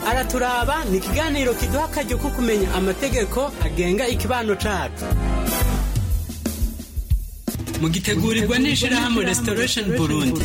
araturaba ni ikiganiro kiduha akaryo ko kumenya amategeko agenga ikibano cacu mugitegurirwa n'ishirahamwe restoration burundi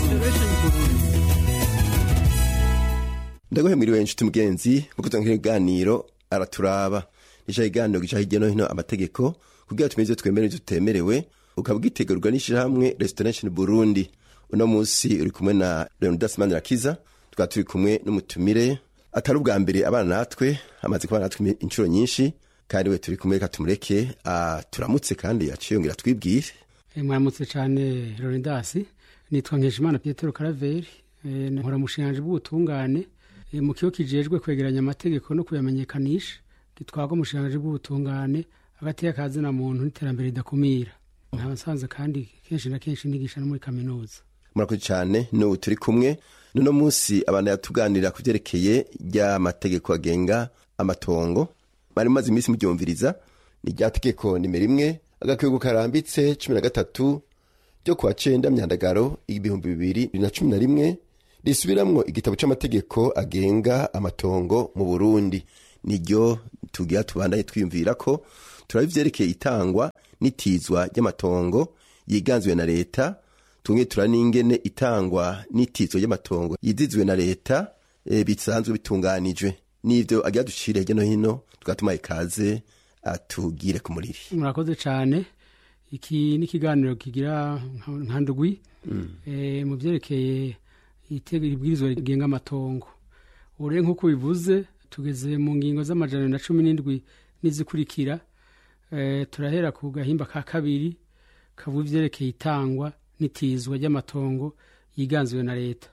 ndaguhemuriwe inshuti mugenzi mukuza nk'ikiganiro araturaba nica ikiganiro gica hirya no hino amategeko kugira tumenye ivyo twemerewe ivyo tutemerewe ukaba gitegurwa n'ishirahamwe restoration burundi uno munsi uri kumwe na leonidas manirakiza tukaba turi kumwe n'umutumire atari ubwa mbere abana natwe amaze kubana natwe inshuro nyinshi kandi we turi kumwe reka tumureke turamutse kandi aciyongera twibwire mwaramutse cyane leonidas nitwa nkeshimana pietero karaveri nkora mushinganje bw'ubutungane mu kigo kijejwe kwegeranya amategeko no kuyamenyekanisha gitwarwa umushinga bw'ubutungane hagati y'akazina muntu n'iterambere ridakumira nkaba nsanze kandi kenshi na kenshi nigisha no muri kaminuza murakoze cyane n'ubu turi kumwe n'uno munsi abantu yatuganira ku byerekeye ry'amategeko agenga amatongo bari maze iminsi muryumviriza ni rya tegeko nimero imwe agakwigo karambitse cumi na gatatu ryo kuwa cenda myandagaro ibihumbi bibiri na cumi na rimwe risubiramwo igitabo c'amategeko agenga amatongo mu burundi niryo tugira tubandanye twiyumvira ko turaba ivyerekeye itangwa n'itizwa ry'amatongo yiganzwe na leta tumwe tura n'ingene itangwa n'itizwa ry'amatongo yizizwe na leta e, bisanzwe bitunganijwe n'ivyo agira ducire hirya no hino tugatuma ikaze atugire ku muriri murakoze cyane iki ni ikiganiro kigira nka ndwi e, mu vyerekeye ibwirizwa rigenga amatongo ubu rero nk'uko bivuze tugeze mu ngingo z'amajana na cumi n'indwi n'izikurikira turahera ku gahimba ka kabiri kavuga ivyerekeye itangwa n'itizwa ry'amatongo yiganziwe na leta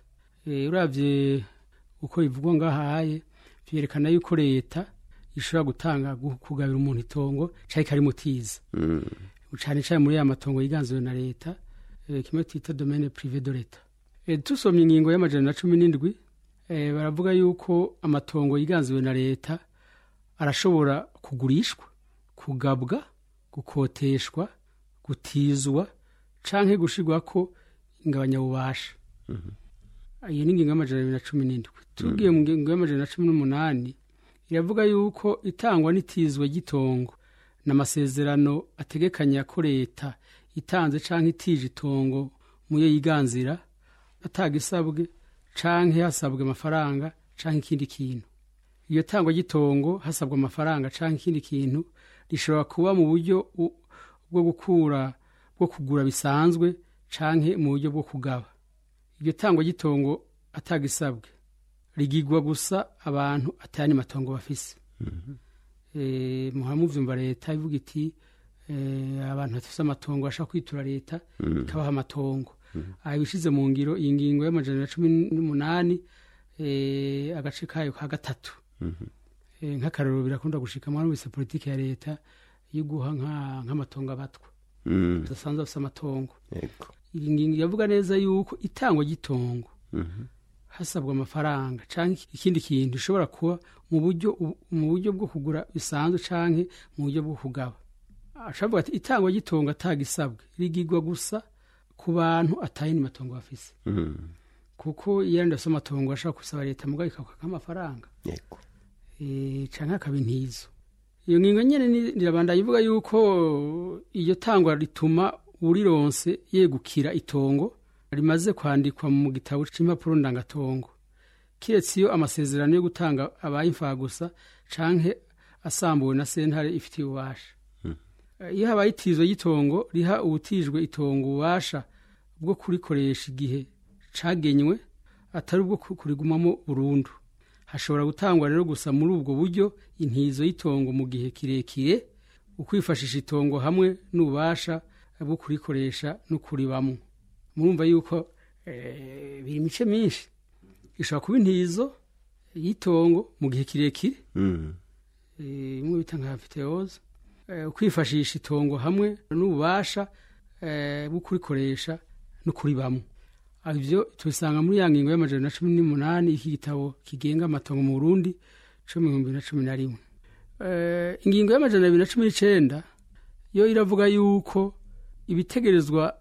urabye uko bivugwa ngahaye vyerekana yuko leta ishobora gutanga kugabira umuntu itongo cari karimutiza cane cane muri ya matongo yiganziwe na leta kimwe twita domaine privé de leta tusomye ingingo y'amajana na cumi n'indwi baravuga yuko amatongo yiganziwe na leta arashobora kugurishwa kugabwa gukoteshwa gutizwa canke gushirwako ingabanyabubasha iyo ni ingingo y'amajana abiri na cumi n'indwi tugiye mu ngingo y'amajana na cumi n'umunani iravuga yuko itangwa n'itizwa ry'itongo n'amasezerano ategekanya ko leta itanze canke itije itongo muyo yiganzira atagisabwe canke hasabwe amafaranga canke ikindi kintu iyo tangwa ry'itongo hasabwa amafaranga canke ikindi kintu rishobora kuba mu buryo bwo gukura bwo kugura bisanzwe canke mu buryo bwo kugaba iryo tangwa ry'itongo atagisabwe rigigwa gusa abantu atayandi matongo bafise muhora muvyumva leta ivuga iti abantu bafise amatongo bashaka kwitura leta ikabaha amatongo aha ibishize mu ngiro iyi ngingo y'amajana na cumi n'umunani agace kayo ka gatatu nk'akararo birakunda gushika muri wese politiki ya leta yo guha nk'amatongo abatwa badasanzwe bafise amatongo iyi ngingo iravuga neza yuko itangwa ry'itongo hasabwa amafaranga canke ikindi kintu ishobora kuba mu buryo mu buryo bwo kugura bisanzwe canke mu buryo bwo kugaba ashavuga ati itangwa ry'itongo atagisabwe rigigwa gusa ku bantu atayindi matongo bafise kuko iyo yandi afise amatongo ashobora gusaba leta mugabo ikakwaka nk'amafaranga canke akaba intizo iyo ngingo nyene nirabanda ivuga yuko iyo tangwa rituma urironse yegukira itongo rimaze kwandikwa mu gitabo c'impapuro ndangatongo kiretse iyo amasezerano yo gutanga abaye imfagusa canke asambuwe na sentare ifitiye ububasha iyo habaye itizwa ry'itongo riha ubutijwe itongo ububasha bwo kurikoresha igihe cagenywe atari ubwo kurigumamo burundu hashobora gutangwa rero gusa muri ubwo buryo intizo y'itongo mu gihe kirekire ukwifashisha itongo hamwe n'ububasha bwo kurikoresha no kuribamo murumva yuko biri imice myinshi ishobora kuba intizo y'itongo mu gihe kirekire imwe bita nka fiteoze ukwifashisha itongo hamwe n'ububasha bwo kurikoresha no kuribamo ibyo tubisanga muri ya ngingo y'amajana na cumi n'umunani iki gitabo kigenga amatongo mu burundi cumi ibihumbi na cumi na rimwe ingingo y'amajana abiri na cumi n'icenda yo iravuga yuko ibitegerezwa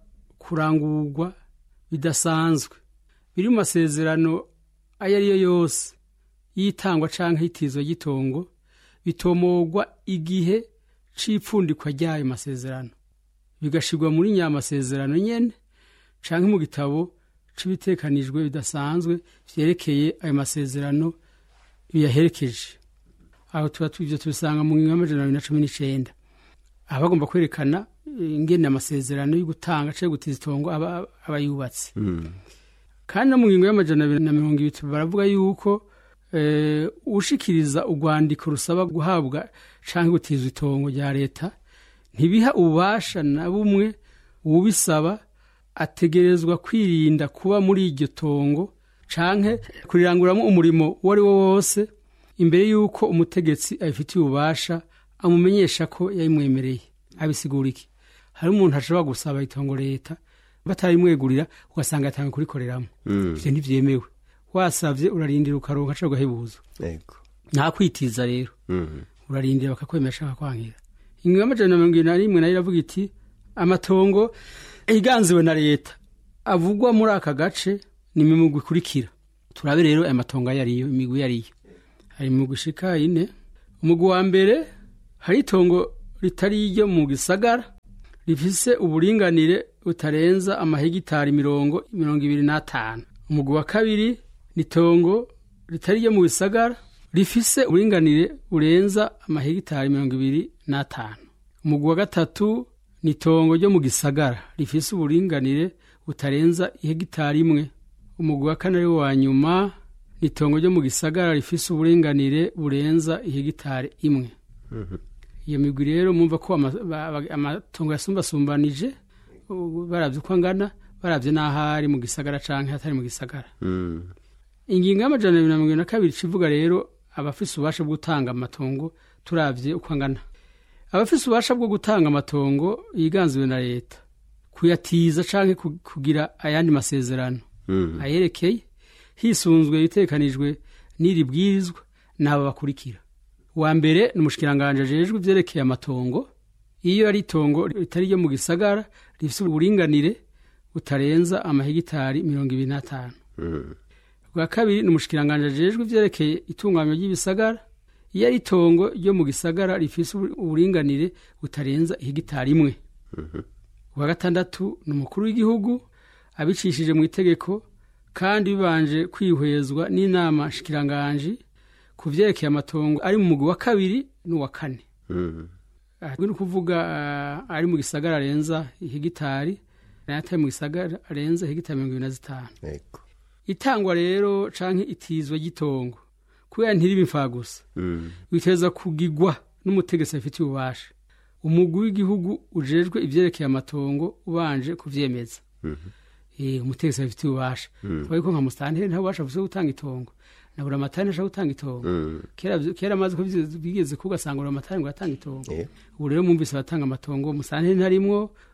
kurangurwa bidasanzwe biri mu masezerano ayo ari yo yose y'itangwa canke y'itizwa ry'itongo bitomogwa igihe c'ipfundikwa ry'ayo masezerano bigashirwa muri nyamasezerano nyene canke mu gitabo c'ibitekanijwe bidasanzwe vyerekeye ayo masezerano biyaherekeje aho tuba ivyo tubisanga mu ngingo y'amajana abiri na cumi n'icenda aho bagomba kwerekana ingene amasezerano yo gutanga canke gutiza itongo aba aba yubatse kandi no mu ngingo y'amajana abiri na mirongo ibiri baravuga yuko eh, ushikiriza urwandiko rusaba guhabwa canke gutizwa itongo rya leta ntibiha ububasha na bumwe uwubisaba ategerezwa kwirinda kuba muri iryo tongo canke kuriranguramo umurimo uwo ari wo wose imbere y'uko umutegetsi abifitiye ububasha amumenyesha ko yayimwemereye abisigura iki hari umuntu ashobora gusaba itongo leta batarimwegurira ugasanga yatanga kurikoreramo ivyo ntivyemewe wasavye urarindira ukaronka ca ugahebuza yego nta kwitiza rero Mhm. urarindira bakakwemesha bakakwangira ingingo y'amajana na mirongo ibiri na rimwe nayo iravuga iti amatongo yiganziwe na leta avugwa muri aka gace ni imigwi ikurikira turabe rero aya matongo ayo ariyo imigwi iyo ariyo hari imigwi ishika ine umugwi wa mbere hari itongo ritari iryo mu gisagara rifise uburinganire butarenza amahegitari mirongo mirongo ibiri n'atanu umugwi wa kabiri ni itongo ritari iryo mu bisagara rifise uburinganire burenza amahegitari mirongo ibiri n'atanu umugwi wa gatatu ni itongo ryo mu gisagara rifise uburinganire butarenza ihegitari imwe umugwi wa kane ari wo wa nyuma ni itongo ryo mu gisagara rifise uburinganire burenza ihegitari imwe iyo migwi rero mwumva ko ama- ba- ba- amatongo yasumbasumbanije ubu baravye uko angana baravye n'aho ari mu gisagara canke hatari mu gisagara Mm. ingingo y'amajana abiri na mirongo ibiri na kabiri civuga rero abafise ububasha bwo gutanga amatongo turavye uko angana abafise ububasha bwo gutanga amatongo yiganziwe na leta kuyatiza canke ku- kugira ayandi masezerano Mm. ayerekeye hisunzwe ibitekanijwe n'iri bwirizwa n'abo bakurikira uwa mbere ni umushikiranganje ajejwe ivyerekeye amatongo iyo ari itongo ritari ryo mu gisagara rifise uburinganire butarenza amahegitari mirongo ibiri n'atanu Mm. bwa kabiri ni umushikiranganje ajejwe ivyerekeye itunganywa ry'ibisagara iyo ari itongo ryo mu gisagara rifise ubu- uburinganire butarenza ihegitari imwe ubwa gatandatu ni umukuru w'igihugu abicishije mu itegeko kandi bibanje kwihwezwa n'inama nshikiranganji ku vyerekeye amatongo ari mu mugwi wa kabiri n'uwa kane Mm. aha ni ukuvuga ah, ari mu gisagara arenza ihegitari n'ayatari mu gisagara arenza ihegitari mirongo ibiri na zitanu yego itangwa rero canke itizwa ry'itongo kubera ntiribe imfagusa Mm. biteza kugigwa n'umutegetsi afitiye ububasha umugwi w'igihugu ujejwe ivyerekeye amatongo ubanje kuvyemeza Eh, umutegetsi afitiye ububasha kuba ko nka musitanteri nta bubasha bufise bwo gutanga itongo na buri amatari ntashobora gutanga itongo Mm. kera kera amazi ko bigeze- bigeze ko ugasanga buri amatari ngo atanga itongo Yeah. ubu rero mwumvise abatanga amatongo musitanteri ntarimwo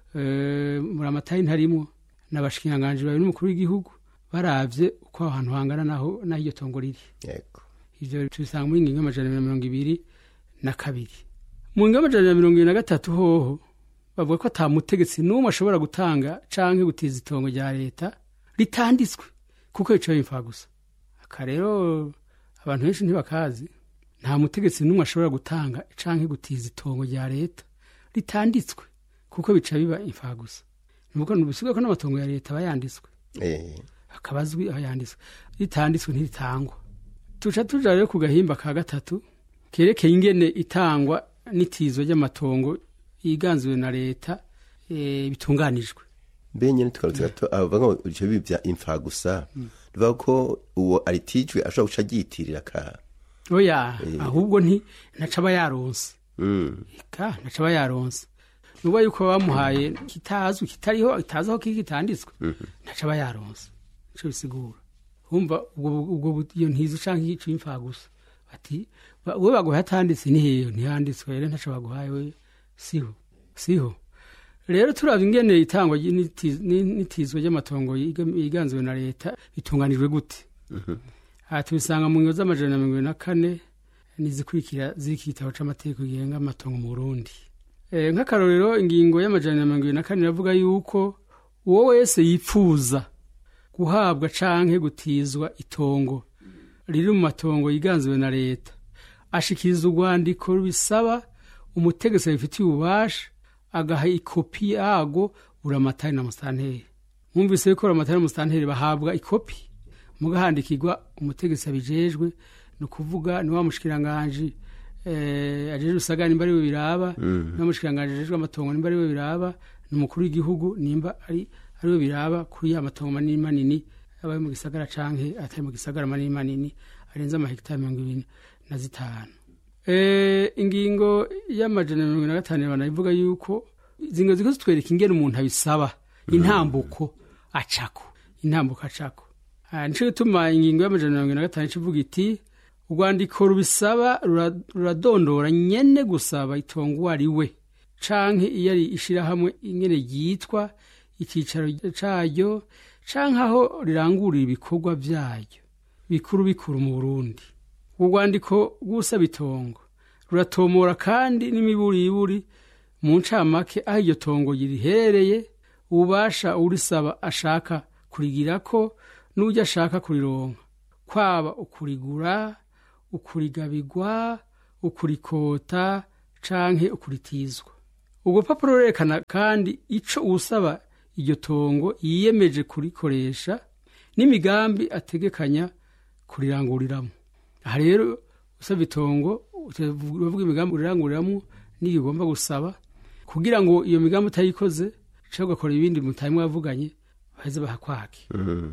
eh, buri amatari ntarimwo n'abashikiranganji bawe n'umukuru w'igihugu baravye uko aho hantu hangana naho naho iryo tongo riri yego ivyo tubisanga muri ngingo y'amajana abiri na mirongo ibiri na kabiri mu ngingo y'amajana na mirongo ibiri na gatatu hoho bavuga ko ata mutegetsi n'umwe ashobora gutanga canke gutiza itongo rya leta ritanditswe kuko yicaye imfa gusa aka rero abantu benshi ntibakazi nta mutegetsi n'umwe ashobora gutanga canke gutiza itongo rya leta ritanditswe kuko bica biba imfa gusa nuko ntibisigaye ko n'amatongo ya leta aba yanditswe Eh. akaba azwi aho yanditswe ritanditswe ntiritangwa tuca tuja rero ku gahimba ka gatatu kerekeye ingene itangwa n'itizwa ry'amatongo yiganziwe na leta e, bitunganijwe mbe nyene tugarutse gato abavuga ngo ivyo bibi vya imfa gusa bivuga ko uwo aritijwe ashobora guca ryitirira ka oya ahubwo nti ntaca aba yaronse Mm. eka ntaca aba yaronse nuba yuko bamuhaye kitazwi kitariho itazi aho kiri kitanditswe ntaca aba yaronse nico bisigura umva ubwo ubwo bu- iyo ntizo canke ico imfa gusa bati ba- we baguhaye atanditse ni heyo ntihanditswe rero ntaco baguhaye we siho siho rero turaba ingene itangwa ry- n'iti- ni- n'itizwa ry'amatongo yiga- yiganziwe na leta bitunganijwe gute aha tubisanga mu ngingo z'amajana na mirongo ibiri na kane nizikurikira z'iki gitabo c'amategeko gihenga amatongo mu burundi Eh, nk'akarorero ingingo y'amajana na mirongo ibiri na kane iravuga yuko uwo wese yipfuza guhabwa canke gutizwa itongo riri mu matongo yiganziwe na leta ashikiriza urwandiko rubisaba umutegetsi abifitiye ububasha agaha ikopi yago buramatari na musitanteri mwumvise yuko buramatari na musitanteri bahabwa ikopi mugahandikirwa umutegetsi abijejwe ni ukuvuga ni wa mushikiranganji eh, ajejwe usagara nimba ari we biraba ni wa mushikiranganji ajejwe amatongo nimba ari we biraba ni umukuru w'igihugu nimba ari ari we biraba kuri ya matongo manini manini aba ari mu gisagara canke atari mu gisagara manini manini arenze amahegitari mirongo ibiri na zitanu Eh, ingingo y'amajana mirongo ine na gatanu banayivuga yuko izi ngo ziko zitwereka ingene umuntu abisaba intambuko acako intambuko acako Ah, nico gituma ingingo y'amajana mirongo ine na gatanu ica ivuga iti urwandiko rubisaba rura- ruradondora nyene gusaba itongo uwo ari we canke iyo ari ishirahamwe ingene ryitwa icyicaro caryo canke aho rirangurira ibikorwa vyayo bikuru bikuru mu burundi urwo rwandiko rw'usaba itongo ruratomora kandi n'imiburiburi mu ncamake aho iryo tongo riherereye ububasha urisaba ashaka kurigirako n'ujya ashaka kurironka kwaba ukurigura ukurigabigwa ukurikota canke ukuritizwa ubwo papuro rurerekana kandi ico uwusaba iryo tongo yiyemeje kurikoresha n'imigambi ategekanya kuriranguriramwo aha rero usaba itongo uravuga imigambi uriranguriramo n'iyo ugomba gusaba kugira ngo iyo migambi utayikoze cyangwa ugakora ibindi mutari mwavuganye baheze bahakwake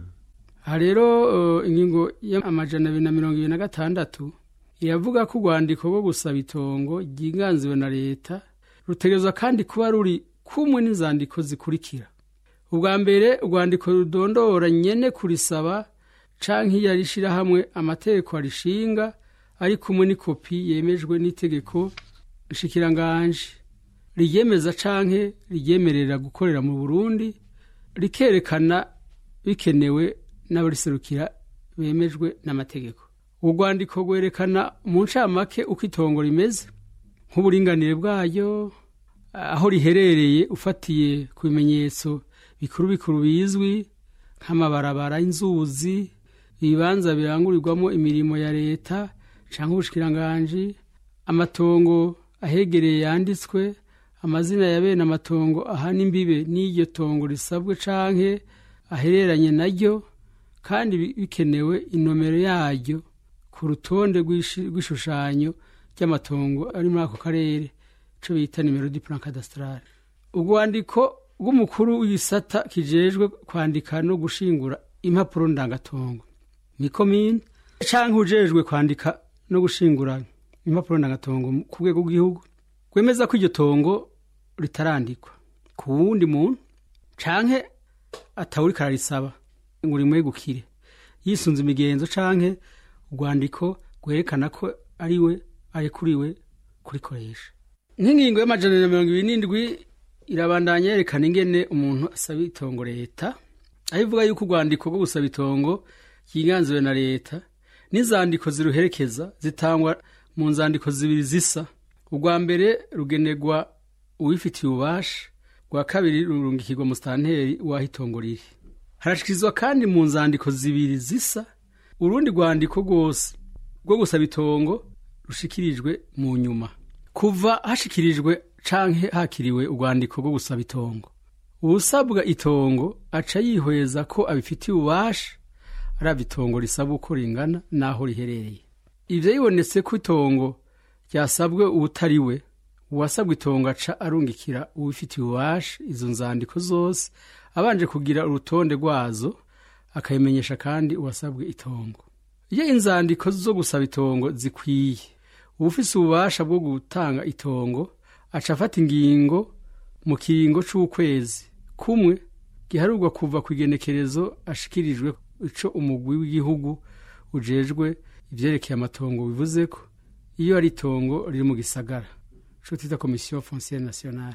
aha rero eh, ingingo y'amajana abiri na mirongo ibiri na gatandatu iravuga ko urwandiko rwo gusaba itongo ryiganziwe na leta rutegerezwa kandi kuba ruri kumwe n'inzandiko zikurikira ubwa mbere urwandiko rudondora nyene kurisaba canke iyo arishirahamwe amategeko arishinga ari kumwe n'ikopi yemejwe n'itegeko nshikiranganje riryemeza canke ryemerera gukorera mu burundi rikerekana bikenewe n'abariserukira bemejwe n'amategeko urwo rwandiko rwerekana mu ncamake uko itongo rimeze nk'uburinganire bwayo aho riherereye ufatiye ku bimenyetso bikuru bikuru bizwi nk'amabarabara y'inzuzi ibibanza birangurirwamo imirimo ya leta cyangwa ubushikiranganji amatongo ahegereye yanditswe amazina ya bene amatongo ahana imbibe n'iryo tongo risabwe canke ahereranye naryo kandi bi- bikenewe inomero yaryo ku rutonde rw'ishi- rw'ishushanyo ry'amatongo ari muri ako karere ico bita nimero di plan cadastrale urwandiko rw'umukuru w'igisata kijejwe kwandika no gushingura impapuro ndangatongo ni komine canke ujejwe kwandika no gushingura impapuro ndangatongo ku rwego rw'igihugu rwemeza ko iryo tongo ritarandikwa ku wundi muntu canke atawuriko ararisaba ngo rimwegukire yisunze imigenzo canke urwandiko rwerekana ko ari we arekuriwe kurikoresha nk'ingingo y'amajana na mirongo ibiri n'indwi irabandanya yerekana ingene umuntu asaba itongo leta aho ivuga yuko urwandiko rwo gusaba itongo ryiganziwe na leta n'inzandiko ziruherekeza zitangwa mu nzandiko zibiri zisa urwa mbere rugenerwa uwifitiye ububasha rwa kabiri rurungikirwa musitanteri w'aho itongo riri harashikirizwa kandi mu nzandiko zibiri zisa urundi rwandiko rwose rwo gusaba itongo rushikirijwe mu nyuma kuva hashikirijwe canke hakiriwe urwandiko rwo gusaba itongo uwusabwa itongo aca yihweza ko abifitiye ububasha araba itongo risaba uko ringana n'aho riherereye ivyo yibonetse ko itongo ryasabwe uwutari we uwasabwa itongo aca arungikira uwifitiye ububasha izo nzandiko zose abanje kugira urutonde rwazo akabimenyesha kandi uwasabwe itongo iyo inzandiko zo gusaba itongo zikwiye uwufise ububasha bwo gutanga itongo aca afata ingingo mu kiringo c'ukwezi kumwe giharurwa kuva ku igenekerezo ashikirijwe ico umugwi w'igihugu ujejwe ivyerekeye amatongo bivuze ko iyo ari itongo riri mu gisagara ico twita komisiyo fonciere nationale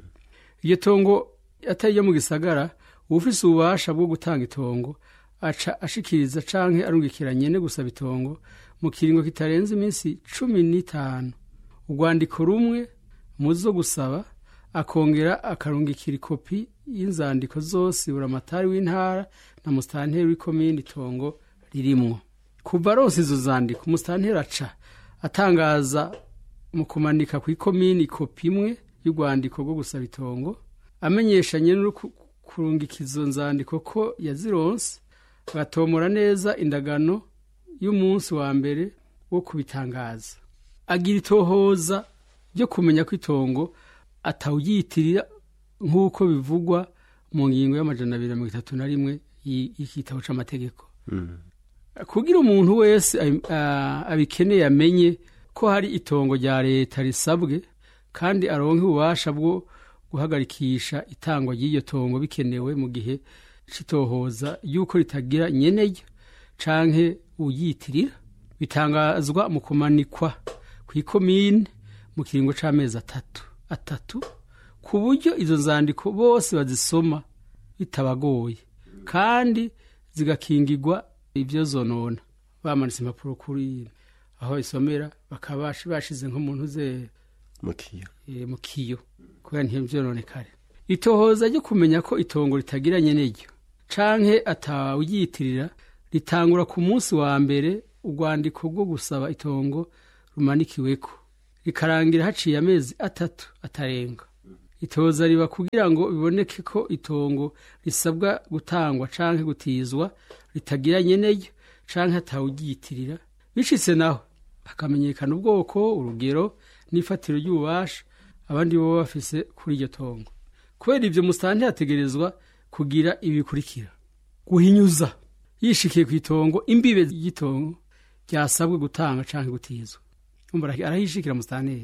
iryo tongo atari iryo mu gisagara uwufise ububasha bwo gutanga itongo aca ashikiriza canke arungikira nyene gusaba itongo mu kiringo kitarenze iminsi cumi n'itanu urwandiko rumwe mu zo gusaba akongera akarungikira ikopi y'inzandiko zose buramatari w'intara na musitanteri w'ikomini itongo ririmwo kuva aronse izo zandiko umusitanteri aca atangaza mu kumanika ku ikomini kopi imwe y'urwandiko rwo gusaba itongo amenyesha nyene kurungika izo nzandiko ko yazironse agatomora neza indagano y'umunsi wa mbere wo kubitangaza agira itohoza ryo kumenya ko itongo atawuyitirira nk'uko bivugwa mu ngingo y'amajana abiri na mirongo itatu na rimwe y'igitabo c'amategeko kugira umuntu wese abikeneye amenye ko hari itongo rya leta risabwe kandi aronke ububasha bwo guhagarikisha itangwa ry'iryo tongo bikenewe mu gihe c'itohoza y'uko ritagira nyeneyo canke uyitirira bitangazwa mu kumanikwa ku ikomine mu kiringo c'amezi atatu atatu ku buryo izo nzandiko bose bazisoma bitabagoye kandi zigakingirwa ibyo zonona bamanitse impapuro kuri aho isomera bakaba bashize nk'umuntu ze mu kiyo kubera ntibyononekare itohoza ryo kumenya ko itongo ritagiranye n'iryo canke atawuyitirira ritangura ku munsi wa mbere urwandiko rwo gusaba itongo rumanikiweko rikarangira haciye amezi atatu atarenga itoza riba kugira ngo biboneke ko itongo risabwa gutangwa canke gutizwa ritagiranye n'iryo canke atawuryitirira bicitse naho hakamenyekana ubwoko urugero n'ifatiro ry'ububasha abandi bo bafise kuri iryo tongo kubera ivyo musitani hategerezwa kugira ibi bikurikira guhinyuza yishikiye ku itongo imbibe ry'itongo ryasabwe gutanga canke gutizwa arahishikira musitanteri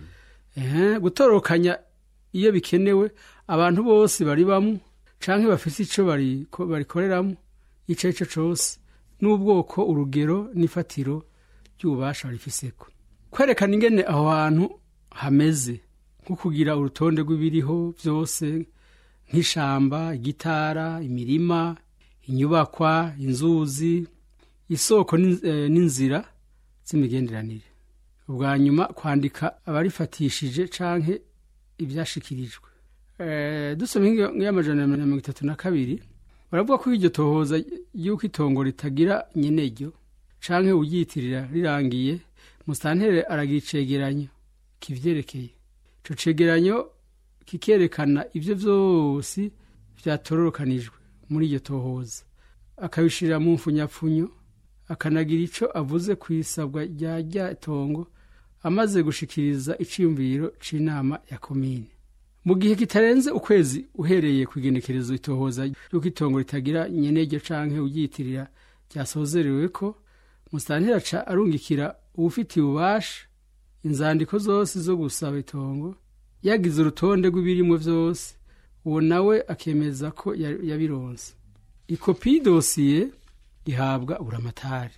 gutorokanya iyo bikenewe abantu bose bari bamwe canke bafise ico barikoreramwo ico arico cose n'ubwoko urugero n'ifatiro ry'ububasha barifiseko kwerekana ingene aho hantu hameze nko kugira urutonde rw'ibiriho byose nk'ishamba igitara imirima inyubakwa inzuzi isoko n'inzira z'imigenderanire ubwa nyuma kwandika abarifatishije canke ibyashikirijwe dusoma nk'iy'amajana ya mirongo itatu na kabiri baravuga ko iryo tohoza y'uko itongo ritagira nyeneryo canke uryitirira rirangiye musantere aragira icegeranyo kivyerekeye ico cegeranyo kikerekana ivyo vyose vyatororokanijwe muri iryo tohoza akabishirira mu mfunyapfunyo akanagira ico avuze ku isabwa rya rya tongo amaze gushikiriza iciyumviro c'inama ya komine mu gihe kitarenze ukwezi uhereye ku igenekerezo itohoza ry'uko itongo ritagira nyeneryo canke uryitirira ryasozerewe ko musitanteri aca arungikira uwufitiye ububasha inzandiko zose zo gusaba itongo yagize urutonde rw'ibirimwo vyose uwo nawe akemeza ko yabironse ikopi y'idosiye ihabwa buramatari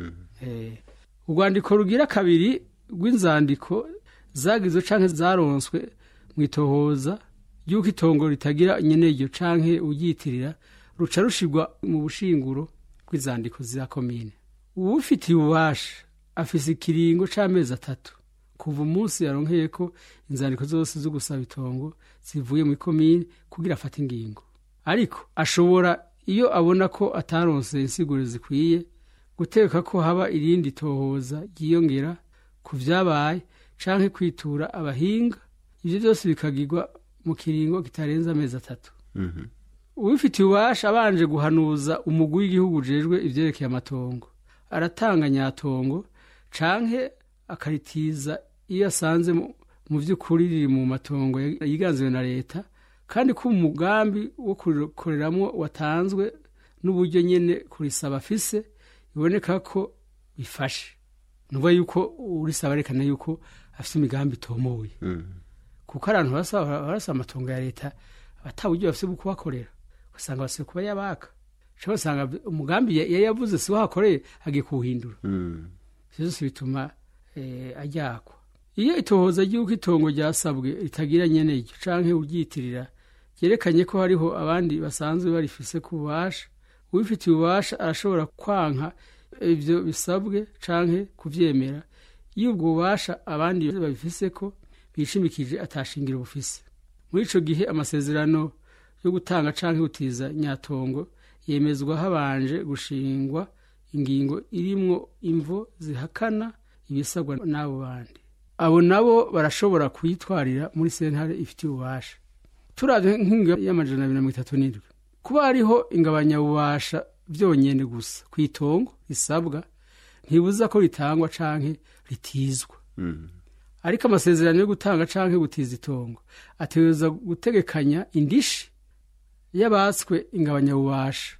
urwandiko rugira kabiri rw'inzandiko zagizwe canke zaronswe mu itohoza ry'uko itongo ritagira nyeneryo canke uryitirira ruca rushirwa mu bushinguro bw'inzandiko za komine uwufitiye ububasha afise ikiringo c'amezi atatu kuva umunsi yaronkeye ko inzandiko zose zo gusaba itongo zivuye mu komine kugira afate ingingo ariko ashobora iyo abona ko ataronse insiguro zikwiye guteka ko haba irindi tohoza ryiyongera ku vyabaye canke kwitura abahinga ivyo byose bikagirwa mu kiringo kitarenze amezi atatu uwifitiye ububasha abanje guhanuza umugwi w'igihugu ujejwe ivyerekeye amatongo aratanga nyatongo canke akaritiza iyo asanze mu vy'ukuri riri mu matongo yiganziwe na leta kandi ko umugambi wo kurikoreramwo watanzwe n'uburyo nyene kurisaba afise biboneka ko bifashe nuvuga yuko urisaba arekana yuko afise imigambi itomoye kuko abantu barasaba amatongo ya leta ata buryo bafise bwo kubakorera ugasanga bafise kuba yabaka cyangwa usanga umugambi yari yavuze si wahakoreye agiye kuwuhindura byose bituma ajyakwa iyo itohoza ry'uko itongo ryasabwe ritagira nyeneryo canke uryitirira ryerekanye ko hariho abandi basanzwe barifise ku bubasha uwifitiye ububasha arashobora kwanka ivyo bisabwe canke kuvyemera iyo ubwo bubasha abandi babifise ko bishimikije atashingira ubufise muri ico gihe amasezerano yo gutanga canke gutiza nyatongo yemezwa habanje gushingwa ingingo irimwo imvo zihakana ibisabwa n'abo bandi abo nabo barashobora kuyitwarira muri sentare ifitiye ububasha turavye nk'ingingo y'amajana abiri na mirongo itatu n'indwi kuba hariho ingabanyabubasha vyonyene gusa ku itongo risabwa ntibuza ko ritangwa canke ritizwa ariko amasezerano yo gutanga canke gutiza itongo ategereza gutegekanya indishi y'abatswe ingabanyabubasha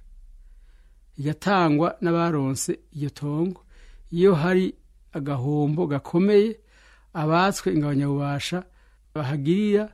igatangwa n'abaronse iyo tongo iyo hari agahombo gakomeye abatswe ingabanyabubasha bahagirira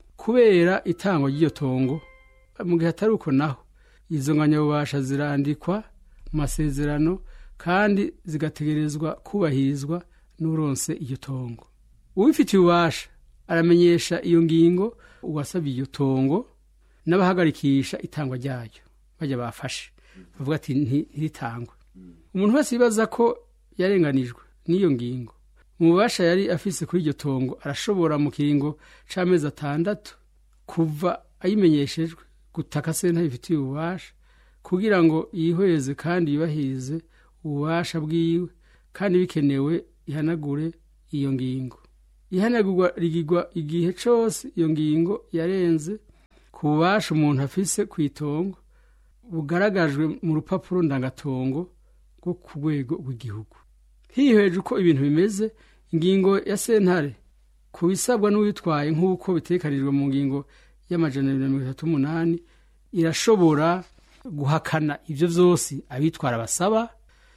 kubera itangwa ry'iyo tongo mu gihe atari uko naho izo ngabanyabubasha zirandikwa mu masezerano kandi zigategerezwa kubahirizwa n'uronse iyo tongo uwifitiye ububasha aramenyesha iyo ngingo uwasabye iyo tongo n'abahagarikisha itangwa ryayo bajya bafashe bavuga ati ntiritangwe umuntu wese yibaza ko yarenganijwe n'iyo ngingo mu bubasha yari afise kuri iryo tongo arashobora mu kiringo c'amezi atandatu kuva ayimenyeshejwe gutaka senta bifitiye ububasha kugira ngo yihweze kandi yubahirize ububasha bwiwe kandi bikenewe ihanagure iyo ngingo ihanagurwa rigirwa igihe cose iyo ngingo yarenze ku bubasha umuntu afise ku itongo bugaragajwe mu rupapuro ndangatongo rwo ku rwego rw'igihugu hihweje uko ibintu bimeze ingingo ya sentare ku bisabwa n'uwitwaye nk'uko bitekanijwe mu ngingo y'amajana abiri na mirongo itatu n'umunani irashobora guhakana ibyo byose abitwara basaba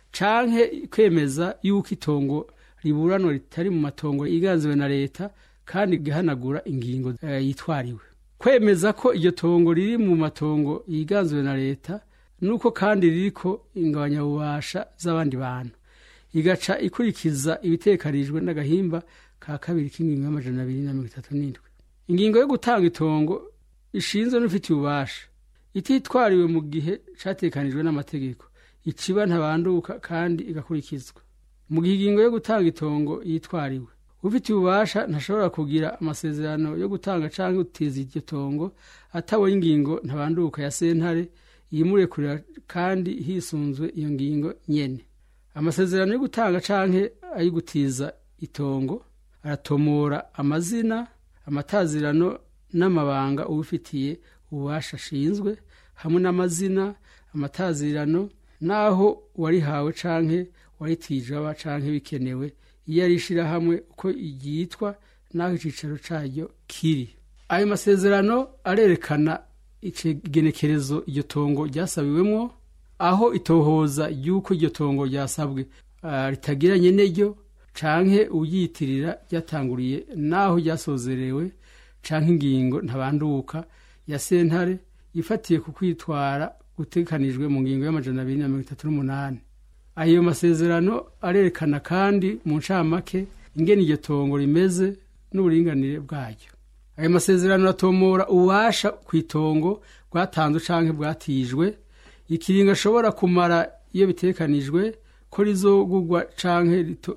canke kwemeza yuko itongo riburanwa ritari mu matongo yiganziwe na leta kandi igahanagura ingingo eh, yitwariwe kwemeza ko iryo tongo riri mu matongo yiganziwe na leta nuko kandi ririko ingabanyabubasha z'abandi bantu igaca ikurikiza ibitekanijwe n'agahimba ka kabiri k'ingingo y'amajana abiri na mirongo itatu n'indwi ingingo yo gutanga itongo ishinzwe n'ufitiye ububasha ititwariwe mu gihe catekanijwe n'amategeko iciba ntabanduka kandi igakurikizwa mu gihe ingingo yo gutanga itongo yitwariwe ufitiye ububasha ntashobora kugira amasezerano yo gutanga canke gutiza iryo tongo atabonye ingingo ntabanduka ya sentare yimurekurira kandi hisunzwe iyo ngingo nyene amasezerano yo gutanga canke ayigutiza itongo aratomora amazina amatazirano n'amabanga ubifitiye ububasha ashinzwe hamwe n'amazina amatazirano n'aho warihawe canke waritije aba canke bikenewe iyo ari ishirahamwe uko ryitwa n'aho icicaro caryo kiri ayo masezerano arerekana igenekerezo iryo tongo ryasabiwemwo aho itohoza ry'uko iryo tongo ryasabwe ritagiranye n'iryo canke uyitirira ryatanguriye n'aho ryasozerewe canke ingingo ntabanduka ya sentare ifatiye ku kwitwara gutekanijwe mu ngingo y'amajana abiri na mirongo itatu n'umunani ayo masezerano arerekana kandi mu ncamake ingene iryo tongo rimeze n'uburinganire bwaryo ayo masezerano atomora ububasha ku itongo bwatanzwe canke bwatijwe ikiringo ashobora kumara iyo bitekanijwe ko rizogurwa canke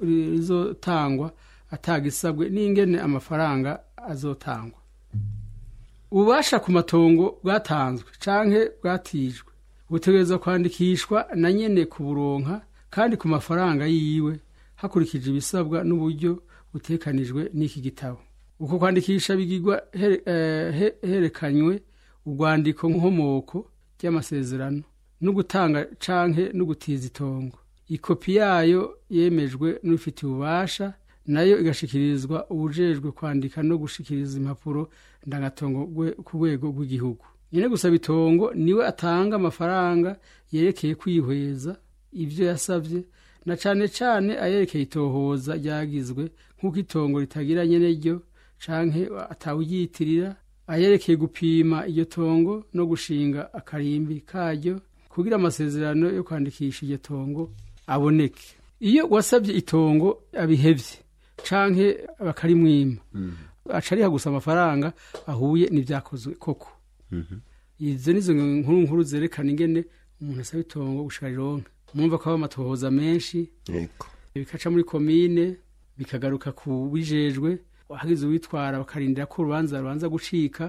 rizotangwa atagisabwe n'ingene amafaranga azotangwa ububasha ku matongo bwatanzwe canke bwatijwe butegerezwa kwandikishwa na nyene ku buronka kandi ku mafaranga yiwe hakurikije ibisabwa n'uburyo butekanijwe n'iki gitabo uko kwandikisha bigirwa herekanywe urwandiko nkomoko ry'amasezerano no gutanga canke no gutiza itongo ikopi yayo yemejwe n'ufitiye ububasha nayo igashikirizwa ubujejwe kwandika no gushikiriza impapuro ndangatongo ku rwego rw'igihugu nyine gusaba itongo niwe atanga amafaranga yerekeye kwihweza ibyo yasabye na cane cane ayerekeye itohoza ryagizwe nk'uko itongo ritagira nyene ryo canke atawuyitirira ayerekeye gupima iryo tongo no gushinga akarimbi karyo kugira amasezerano yo kwandikisha iryo tongo aboneke iyo wasabye itongo abihevye canke bakarimwima aca ariha gusa amafaranga ahuye n'ivyakozwe koko izo nizo nkuru nkuru zerekana ingene umuntu asaba itongo gushika rironka mwumva ko haba amatohoza menshi bikaca muri komine bikagaruka ku bijejwe hagize uwitwara bakarindira ko urubanza rubanza gucika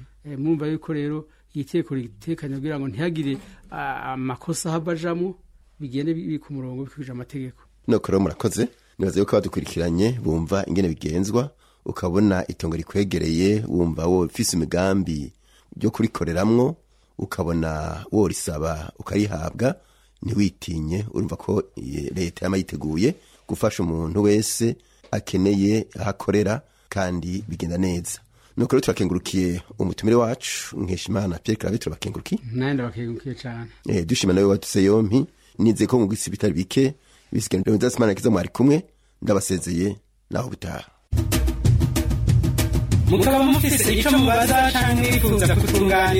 mwumva yuko rero iyi teko ritekanye kugira ngo ntihagire amakosa ahava ajamwo bigende biri ku murongo bikwije amategeko nuko rero murakoze nibaza yuko abadukurikiranye bumva ingene bigenzwa ukabona itongo rikwegereye wumva wo ufise imigambi yo kurikoreramwo ukabona worisaba ukarihabwa ntiwitinye urumva ko eh, leta yama yiteguye gufasha umuntu wese akeneye aho akorera kandi bigenda neza nuko rero turakengurukiye umutumire wacu nkeshimana pierre clave turabakengurukiye nawe ndabakengukiye cyane eh, dushima nawe waduse yompi nizeye ko mu gisi bitari bike bisigaye nzasimana kiza mwari kumwe ndabasezeye naho butaha mukaba mufise ico mubaza canke mwifuza kutunganira